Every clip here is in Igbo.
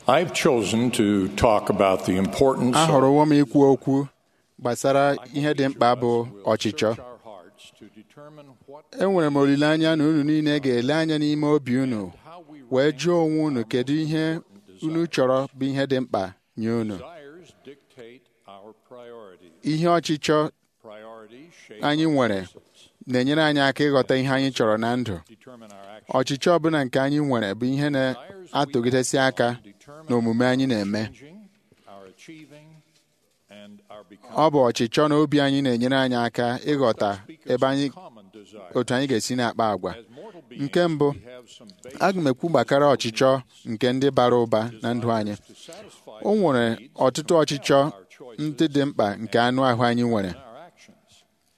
I've chosen to talk about the importance of ahọrọwo m ikwu okwu gbasara ihe dị mkpa bụ ọchịchọ our hearts to determine what enwere m olileanya na unu niile ga-ele anya n'ime obi unu wee jụọ onwe unu kedu ihe unu chọrọ bụ ihe dị mkpa nye unu desires dictate our priorities. ihe ọchịchọ Priorities shape anyị nwere na-enyere anyị aka ịghọta ihe anyị chọrọ na ndụ determine our actions. ọchịchọ ọbụla nke anyị nwere bụ ihe na-atụgidesi aka n'omume anyị na-eme Changing, our achieving, and our becoming. ọ bụ ọchịchọ na obi anyị na-enyere anyị aka ịghọta ebe anyị common desire. otu anyị ga-esi na-akpa agwa As mortal beings, nke mbụ we have some basic aga m ekwu gbakara ọchịchọ nke ndị bara ụba na ndụ anyị to satisfy o nwere ọtụtụ ọchịchọ ndị dị mkpa nke anụ ahụ anyị nwere our actions.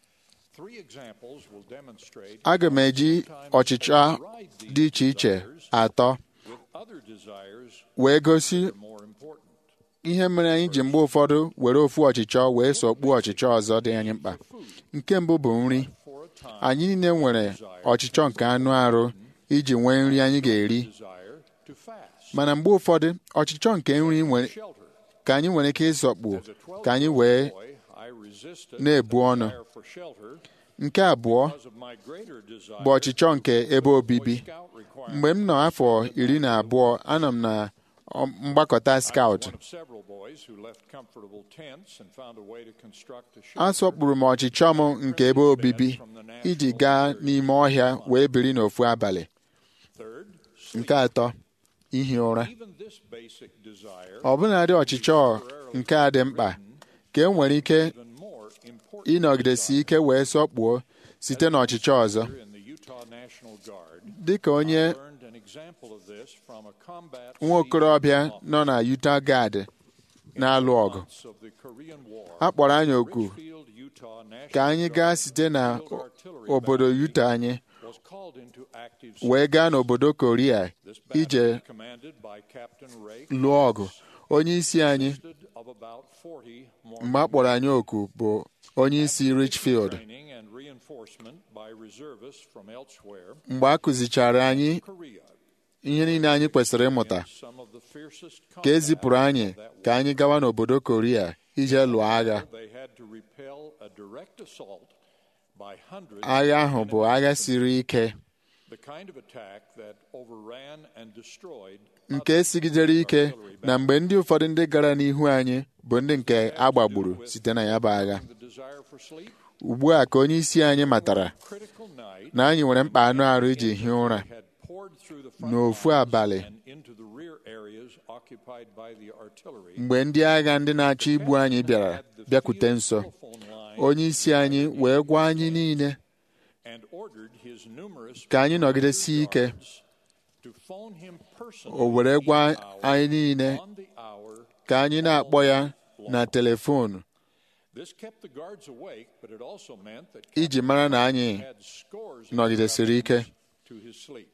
Three examples will demonstrate aga m eji ọchịchọ dị iche iche atọ with other desires wee gosi more important. ihe mere anyị ji mgbe ụfọdụ were ofu ọchịchọ wee sọkpuo ọchịchọ ọzọ dị anyị mkpa nke mbụ bụ nri For a time, anyị niile nwere ọchịchọ nke anụ arụ iji nwee nri anyị ga-eri desire to fast, mana mgbe ụfọdụ ọchịchọ nke nri nwere shelter. ka anyị nwere ike ịsọkpu As a 12 ka anyị wee boy, I resisted na-ebu the ọnụ. desire for shelter nke abụọ because of my greater desire bụ ọchịchọ nke ebe obibi scout requirements. mgbe m nọ afọ iri na abụọ anọ m na ọ- mgbakọta skaut One of several boys who left comfortable tents and found a way to construct a a shelter. sọkpụrụ m ọchịchọ m nke ebe obibi iji gaa n'ime ọhịa wee biri n'ofu abalị Third, nke atọ ihi ụra even this basic desire ọbụnadị ọchịchọ nke a dị mkpa ka e nwere ike even more important ịnọgidesi ike wee sọkpuo site n'ọchịchọ ọzọ in the Utah National Guard. dịka onye Learned an example of this from a combat nwa okorobịa nọ na Utah Guard na-alụ ọgụ months of the Korean War. a kpọrọ anyị oku Richfield, Utah National ka anyị gaa Guard site na Field Artillery obodo Battery Utah anyị was called into active wee gaa n'obodo Korea This ije battery, commanded by Captain Ray, lụọ ọgụ onye isi anyị consisted of about 40 more mgbe a kpọrọ anyị oku bụ onye isi Richfield training and reinforcement by reservists from elsewhere. mgbe a kụzichara anyị Korea, ihe niile anyị kwesịrị ịmụta some of the fiercest ka e zipụrụ combat anyị of that ka anyị gawa n'obodo Korea ije lụọ agha They had to repel a direct assault by hundreds agha ahụ of bụ enemy agha infantry. siri ike The kind of attack that overran and destroyed nke sigidere ike na mgbe ndị ụfọdụ ndị gara n'ihu anyị bụ ndị nke a gbagburu site na ya bụ agha the desire for sleep. ugbu a ka onye isi anyị matara Critical night na anyị nwere mkpa anụ arụ iji hie ụra had poured through the front n'ofu lines abalị and into the rear areas occupied by the artillery. mgbe ndị agha ndị na-achọ igbu anyị bịara bịakwute nso Telephone line onye isi anyị wee gwa anyị niile and ordered his numerous ka anyị nọgidesie ike guards to phone him personally o were gwa each hour anyị niile on the hour. ka anyị na-akpọ ya na telefonu This kept the guards awake, but it also meant that iji mara na anyị had scores of nọgidesiri ike to his sleep.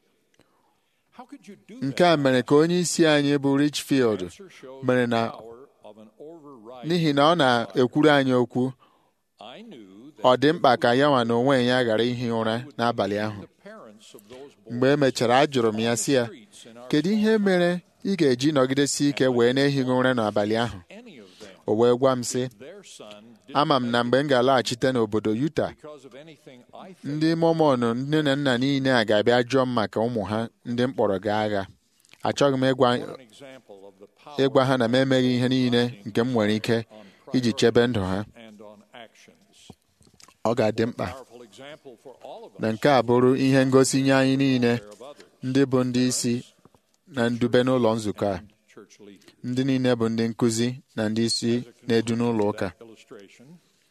How could you do nke that? a mere ka onye isi anyị bụ Richfield Answer shows mere the na power of an overriding n'ihi na ọ na-ekwuru anyị okwu I knew that ọ dị mkpa ka ya nwa na onwe ya ghara ihi ụra n'abalị ahụ the parents of those boys mgbe e mechara ajụrụ m ya sị ya streets in our kedu ihe mere ị ga-eji nọgidesi ike wee na-ehighị ụra n'abalị ahụ any of them o wee gwa m sị their son did ama m na mgbe m ga-alaghachite n'obodo Utah because of anything I think ndị Mormon nne na nna niile a ga-abịa jụọ m maka ụmụ ha ndị m kpọrọ gaa agha achọghị m ịgwa an example of the power ịgwa ha na m emeghị ihe niile nke m nwere ike iji chebe ndụ ha and on actions. ọ ga-adị mkpa Powerful example for all of us na nke a bụrụ ihe ngosi nye anyị niile of others ndị bụ ndị isi na ndube n'ụlọ nzukọ a church leaders. ndị niile bụ ndị nkụzi na ndị isi na-edu n'ụlọ ụka That illustration.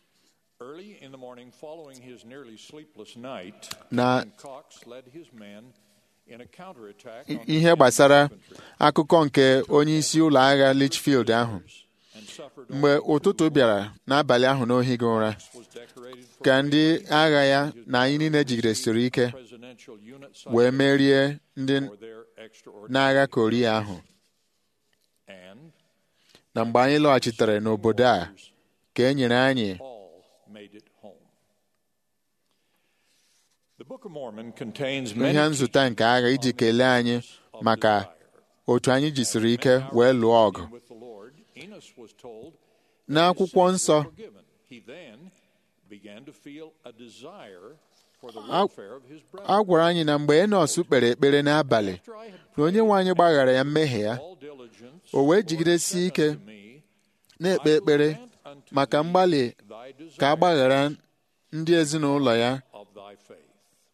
Early in the morning following his nearly sleepless night, na Captain Cox led his men in a counterattack i- on the ihe enemy gbasara infantry akụkọ nke onye isi ụlọ agha Litchfield ahụ and suffered mgbe ụtụtụ bịara n'abalị ahụ n'ohighị ụra was decorated for ka ndị agha ya na anyị niile jigidesiri ike presidential unit wee merie ndị for their extraordinary n'agha Korea ahụ and na mgbe anyị lọghachitere n'obodo a ka e nyere anyị all made it home. The Book of Mormon contains ihe many nzụta nke agha iji kelee anyị maka otu anyị jisiri ike wee lụọ ọgụ with the Lord, Enos was told n'akwụkwọ nsọ forgiven. He then began to feel a desire for the A- welfare of his brother. a gwara anyị na mgbe Enos kpere ekpere n'abalị After I had na onye nwe anyị gbaghara ya mmehie ya all diligence, o wee Lord jigidesie said ike unto me, na-ekpe I will ekpere grant unto maka thee mgbalị thy ka a desire gbaghara ndị ezinụlọ ya of thy faith.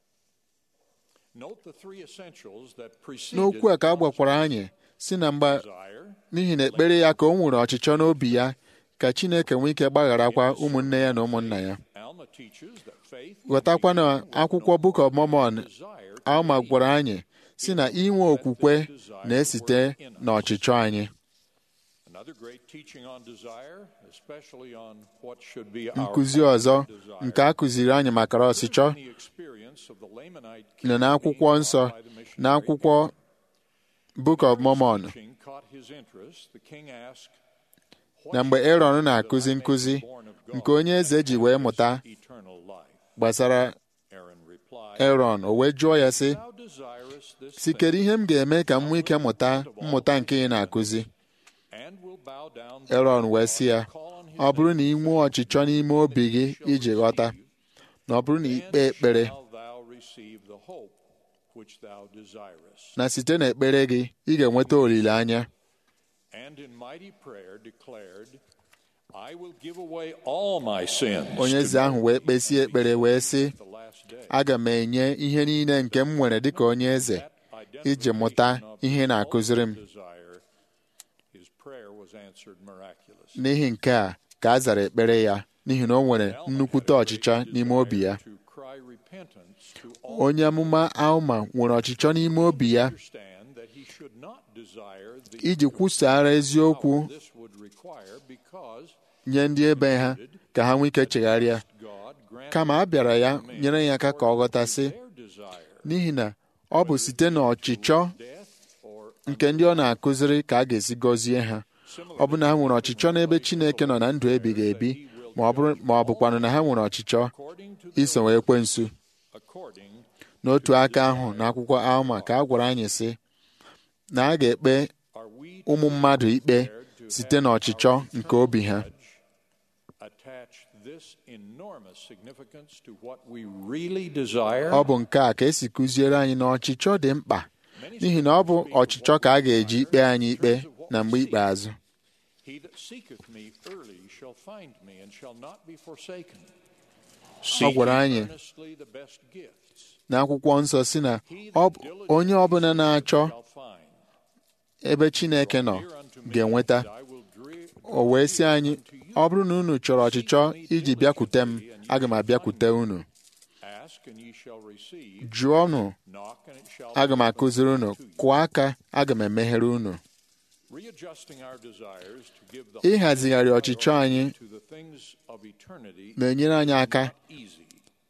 Note the three essentials that preceded n'okwu a ka a gwakwara anyị si na mgbe desire, n'ihi na ekpere ya ka o nwere ọchịchọ n'obi ya ka Chineke nwee ike gbagharakwa ụmụnne ya na ụmụnna ya Alma teaches that faith ghọtakwa na akwụkwọ Book of Mormon desire Alma gwara anyị si na inwe okwukwe na-esite n'ọchịchọ anyị Another great teaching on desire, especially on what should be our nkụzi ọzọ desire, nke a kụziri anyị maka ọchịchọ in the experience of the Lamanite king nọ n'akwụkwọ being nsọ taught by the missionary n'akwụkwọ Book of Mormon teaching caught his interest. The king asked, "What na mgbe shall I Aaron do na-akụzi that I may nkụzi be born of God nke onye eze ji wee and mụta inherit eternal life?" gbasara Aaron replied, Aaron o wee jụọ ya sị "Thou desirest this si thing, kedu ihe m ga-eme ka m nwee ike mụta mmụta nke ị na-akụzi and will bow down Aaron before wee God sị ya and call on his ọ bụrụ na name, ị nwee ọchịchọ n'ime obi gị iji ghọta na ọ bụrụ na ikpe then ekpere shall thou receive the hope which thou desirest." na site n'ekpere gị ị ga-enweta olileanya and in mighty prayer declared, I will give away all my sins onye to eze ahụ wee kpesie ekpere wee sị the last day. aga m enye ihe niile nke m nwere dịka onye eze That iji mụta identification of ihe ị na-akụziri m all desire, his prayer was answered miraculously. n'ihi nke a ka a zara ekpere ya n'ihi na o nwere nnukwute ọchịchọ n'ime obi ya To cry repentance to all onye amụma Alma nwere ọchịchọ n'ime obi ya understand that he should not desire the iji kwusara eziokwu power this would require because nye ndị ebe ha ka ha nwee ike chegharịa God granted kama a bịara ya nyere ya aka ka ọ ghọtasị their desire n'ihi na ọ bụ site n'ọchịchọ death or nke ndị ọ na-akụziri ka a ga-esi gọzie ha ọ bụ na ha nwere ọchịchọ n'ebe Chineke nọ na ndụ ebighị ebi ma ọ bụrụ ma ọ bụkwanụ na ha nwere ọchịchọ according to the iso ekwensu according n'otu aka ahụ n'akwụkwọ Alma ka a gwara anyị sị na a ga-ekpe are we ụmụ mmadụ ikpe site n'ọchịchọ nke obi ha attach this enormous significance to what we really desire ọ bụ nke a ka esi kụziere anyị na ọchịchọ dị mkpa n'ihi na ọ bụ ọchịchọ ka a ga-eji ikpe anyị ikpe na mgbe ikpeazụ he that seeketh me early shall find me and shall not be forsaken Ọ gwara Seek anyị earnestly the best gifts n'akwụkwọ nsọ si na ọ bụ onye ọbụla na-achọ shall find ebe Chineke nọ Hear unto me, ga-enweta and I will dre- o wee sị anyị ọ bụrụ na unu chọrọ ọchịchọ iji bịakwute m aga m abịakwute unu ask and ye shall receive jụọnụ knock and it shall aga m be akụziri unu opened to you. kụọ aka aga m emeghere unu Readjusting our desires to give the ịhazigharị ọchịchọ anyị to the things of eternity na-enyere anyị aka not easy.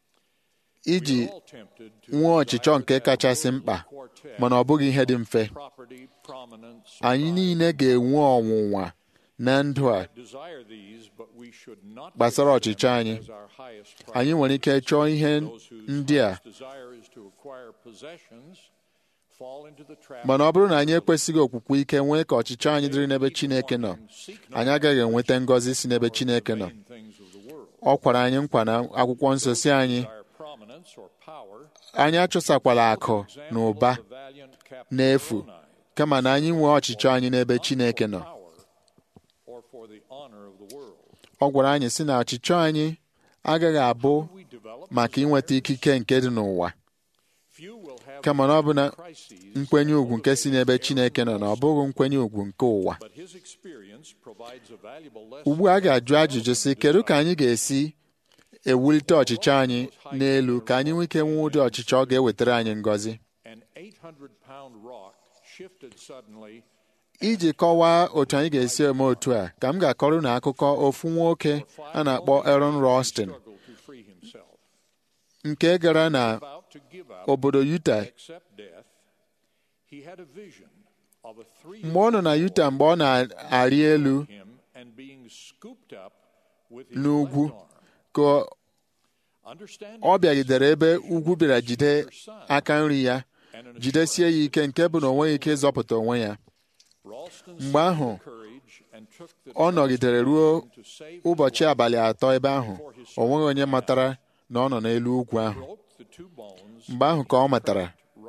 iji We are all tempted to nwee ọchịchọ desire nke that kachasị worldly mkpa quartet, mana ọ bụghị ihe dị mfe property, prominence, anyị pride. niile ga-enwe ọnwụnwa na ndụ a Desire these, but we should not gbasara consider ọchịchọ them anyị as our highest anyị priority. nwere ike chọọ ihe Those whose ndị a highest desire is to acquire possessions fall into the trap mana ọ bụrụ na anyị ekwesịghị okwukwe ike nwee ka ọchịchọ anyị dịrị n'ebe Chineke nọ anyị agaghị enweta ngọzi si n'ebe Chineke nọ vain things of the world. ọ kwara anyị nkwa na akwụkwọ nsọ si anyị Desire prominence or power, anyị achụsakwala akụ na ụba example of the valiant Captain n'efu Moroni, kama na anyị nwee ọchịchọ anyị n'ebe Chineke nọ power or for the honor of the world. ọ gwara anyị sị na ọchịchọ anyị agaghị abụ We develop maka inweta ikike nke dị n'ụwa few will have kama na ọ bụ na crises nkwenye ugwu nke si n'ebe Chineke nọ na ọ bụghị nkwenye ugwu nke ụwa but his experience provides a valuable lesson ugbu a a ga-ajụ ajụjụ sị kedu ka anyị ga-esi ewulite ọchịchọ anyị n'elu ka anyị nwee ike nwee ụdị ọchịchọ ọ ga-ewetara anyị ngọzi an 800 pound rock shifted suddenly iji kọwaa otu anyị ga-esi eme otu a ka m ga-akọrọ na akụkọ ofu nwoke a na-akpọ Aaron Rostin struggled to free himself nke gara na about to give up obodo Utah accept death he had a vision of a three mgbe ọ nọ na Utah mgbe ọ na-arị elu him and being scooped up with his n'ugwu left arm ka understanding ọ bịagidere ebe ugwu bịara jide aka nri ya and an jidesie ya ike nke bụ na o nweghị ike ịzọpụta onwe ya mgbe ahụ ọ nọgidere ruo ụbọchị abalị atọ ebe ahụ o nweghị onye matara na ọ nọ n'elu ugwu ahụ mgbe ahụ ka ọ matara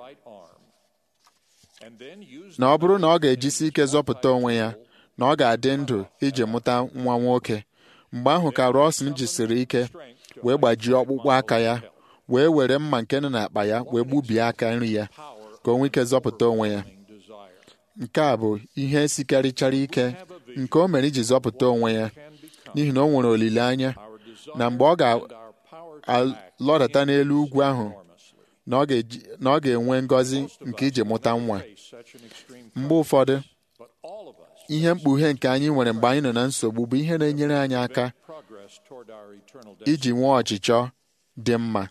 na ọ bụrụ na ọ ga-ejisi ike zọpụta onwe ya na ọ ga-adị ndụ iji mụta nwa nwoke mgbe ahụ ka Rawson jisiri ike wee gbajie ọkpụkpụ aka ya wee were mma nke nọ n'akpa ya wee gbubie aka nri ya ka o nwee ike zọpụta onwe ya nke a bụ ihe sikarịchara ike nke o mere iji zọpụta onwe ya n'ihi na o nwere olileanya na mgbe ọ ga-alọdata n'elu ugwu ahụ na ọ ga-enwe ngọzi nke iji mụta nwa mgbe ụfọdụ ihe mkpughe nke anyị nwere mgbe anyị nọ na nsogbu bụ ihe na-enyere anyị aka iji nwee ọchịchọ dị mma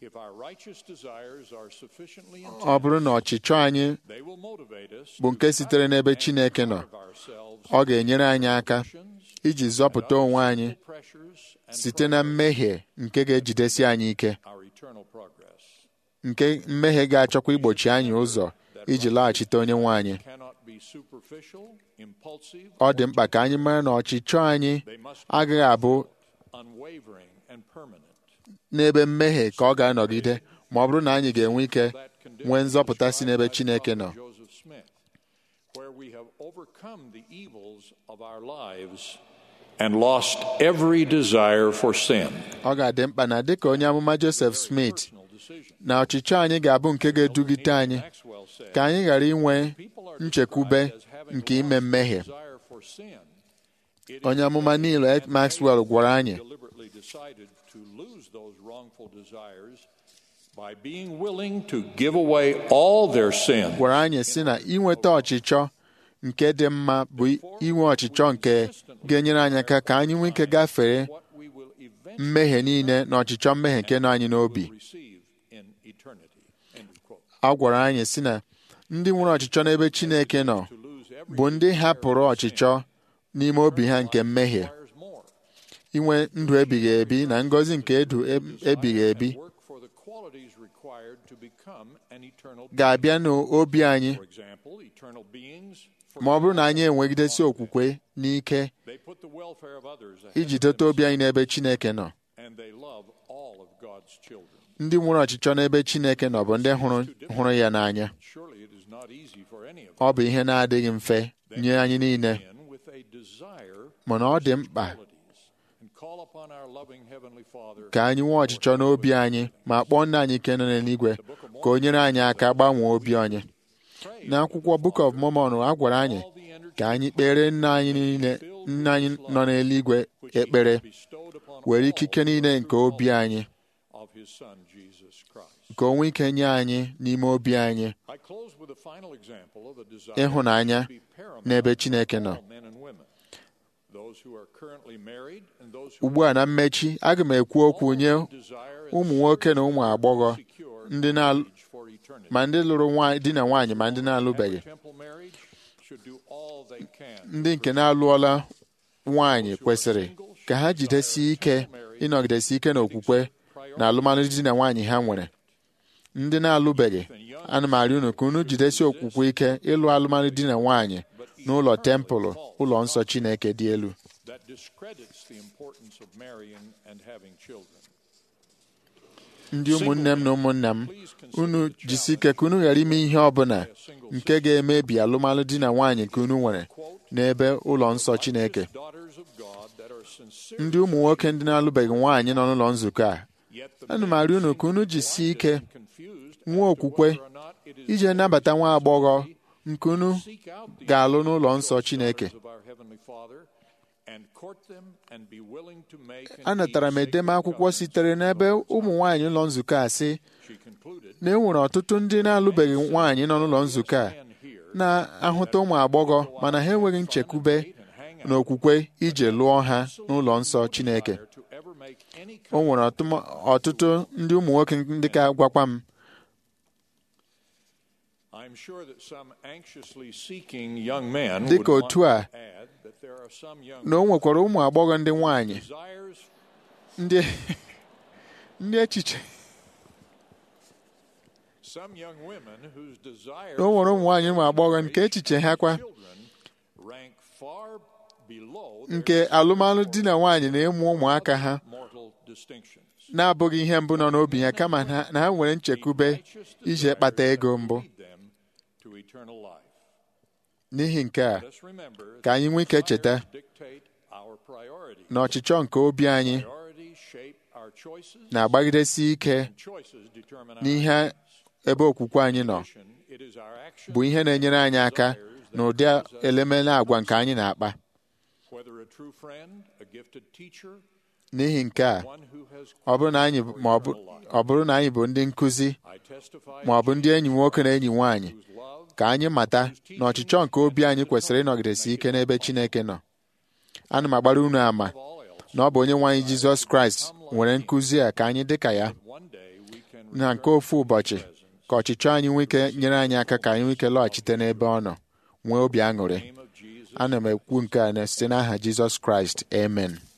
ọ bụrụ na ọchịchọ anyị bụ nke sitere n'ebe Chineke nọ ọ ga-enyere anyị aka iji zọpụta onwe anyị site na mmehie nke ga-ejidesi anyị ike nke mmehie ga-achọkwa igbochi anyị ụzọ iji laghachite onye nwe anyị ọ dị mkpa ka anyị mara na ọchịchọ anyị agaghị abụ n'ebe mmehie ka ọ ga-anọgide ma ọ bụrụ na anyị ga-enwe ike nwee nzọpụta si n'ebe Chineke nọ and lost every desire for sin. ọ ga-adị mkpa na dịka onye amụma Joseph Smith na ọchịchọ anyị ga-abụ nke ga-edugide anyị ka anyị ghara inwe nchekwube nke ime mmehie onye amụma niile Maxwell gwara anyị by being willing to give away all their sin. gwara anyị sị na inweta ọchịchọ nke dị mma bụ inwe ọchịchọ nke ga-enyere anyị aka ka anyị nwee ike gafere mmehie niile na ọchịchọ mmehie nke nọ anyị n'obi a gwara anyị sị na ndị nwere ọchịchọ n'ebe Chineke nọ bụ ndị hapụrụ ọchịchọ n'ime obi ha nke mmehie inwe ndụ ebighị ebi na ngọzi nke edu ebighị ebi ga-abịa n'obi anyị ma ọ bụrụ na anyị enwegidesi okwukwe n'ike iji dote obi anyị n'ebe Chineke nọ ndị nwere ọchịchọ n'ebe Chineke nọ bụ ndị hụrụ ya n'anya ọ bụ ihe na-adịghị mfe nye anyị niile mana ọ dị mkpa ka anyị nwee ọchịchọ n'obi anyị ma kpọọ nna anyị ike nọ n'eluigwe ka o nyere anyị aka gbanwee obi anyị n'akwụkwọ Book of Mormon a gwara anyị ka anyị kpere nna anyị niile nna anyị nọ n'eluigwe ekpere were ikike niile nke obi anyị ka o nwee ike nye anyị n'ime obi anyị ịhụnanya n'ebe Chineke nọ ugbu a na mmechi aga m ekwu okwu nye ụmụ nwoke na ụmụ agbọghọ ndị ma ndị lụrụ di na nwaanyị ma ndị na-alụbeghị ndị nke na-alụọla nwaanyị kwesịrị ka ha jidesie ike ịnọgidesi ike n'okwukwe na alụmalụ di na nwaanyị ha nwere ndị na-alụbeghị ana m arịọ unu ka unu jidesie okwukwe ike ịlụ alụmalụ di na nwaanyị n'ụlọ tempụlụ ụlọ nsọ Chineke dị elu ndị ụmụnne m na ụmụnna m unu jisi ike ka unu ghara ime ihe ọ bụla nke ga-emebi alụmalụ di na nwaanyị ka unu nwere n'ebe ụlọ nsọ Chineke ndị ụmụ nwoke ndị na-alụbeghị nwaanyị nọ n'ụlọ nzukọ a ana m arịọ unu ka unu jisie ike nwee okwukwe iji nabata nwa agbọghọ nke unu ga-alụ n'ụlọ nsọ Chineke anatara m edemakwụkwọ sitere n'ebe ụmụ nwaanyị ụlọ nzukọ a sị na e nwere ọtụtụ ndị na-alụbeghị nwaanyị nọ n'ụlọ nzukọ a na-ahụta ụmụ agbọghọ mana ha enweghị nchekwube na okwukwe ije lụọ ha n'ụlọ nsọ Chineke o nwere ọtụtụ ndị ụmụ nwoke ndị ka gwakwa m dịka otu a na o nwekwara ụmụ agbọghọ ndị nwanyị ndị echiche na o nwere ụmụ nwaanyị ụmụ agbọghọ nke echiche ha kwa far below their nke alụmalụ di na nwaanyị na ịmụ ụmụaka ha mortal distinctions. na-abụghị ihe mbụ nọ n'obi ya kama na na ha nwere nchekwube ije kpata ego mbụ Lead them to eternal life. n'ihi nke a Let us remember ka anyị nwee ike cheta desires dictate our priorities. na ọchịchọ nke obi anyị Priorities shape our choices, na-agbagidesi ike and choices determine our n'ihe actions. ebe okwukwe anyị nọ It is our actions bụ ihe na-enyere anyị aka na ụdị elemele agwa nke anyị na-akpa whether a true friend, a gifted teacher, n'ihi nke a one who has ọ bụrụ na anyị ma ọ bụ- ọ bụrụ na anyị bụ ndị nkụzi I testify ma ọ bụ ndị enyi nwoke na enyi nwaanyị whose love ka anyị mata na ọchịchọ nke obi anyị kwesịrị ịnọgidesi ike n'ebe Chineke nọ ana m agbara unu ama of all else, na ọ bụ onye nwe anyị Jizọs Kraịst nwere nkụzi a ka anyị dị ka ya one day we can na nke ofu ụbọchị ka ọchịchọ anyị nwee ike nyere anyị aka ka anyị nwee ike lọghachite n'ebe ọ nọ nwee obi aṅụrị name of Jesus ana m ekwu nke a na site n'aha Jizọs Kraịst amen